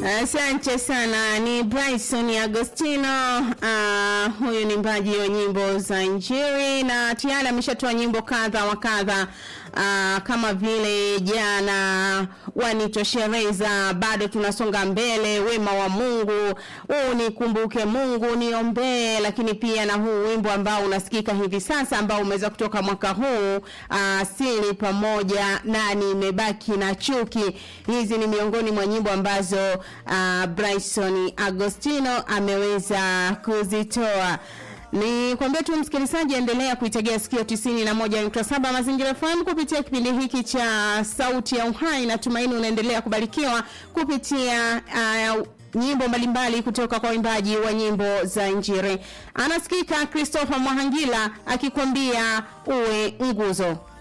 Asante sana, ni Bryson Agostino. Uh, huyu ni mbaji wa nyimbo za Injili na tayari ameshatoa nyimbo kadha wa kadha uh, kama vile jana wanitoshereza, bado tunasonga mbele, wema wa Mungu, huu nikumbuke Mungu, niombee, lakini pia na huu wimbo ambao unasikika hivi sasa ambao umeweza kutoka mwaka huu uh, sili pamoja na nimebaki na chuki. Hizi ni miongoni mwa nyimbo ambazo uh, Bryson Agostino ameweza kuzitoa. Ni kwambia tu msikilizaji, endelea kuitegea sikio tisini na moja nukta saba Mazingira FM kupitia kipindi hiki cha Sauti ya Uhai. Natumaini unaendelea kubarikiwa kupitia uh, nyimbo mbalimbali kutoka kwa waimbaji wa nyimbo za Injili. Anasikika Christopher Mwahangila akikwambia uwe nguzo.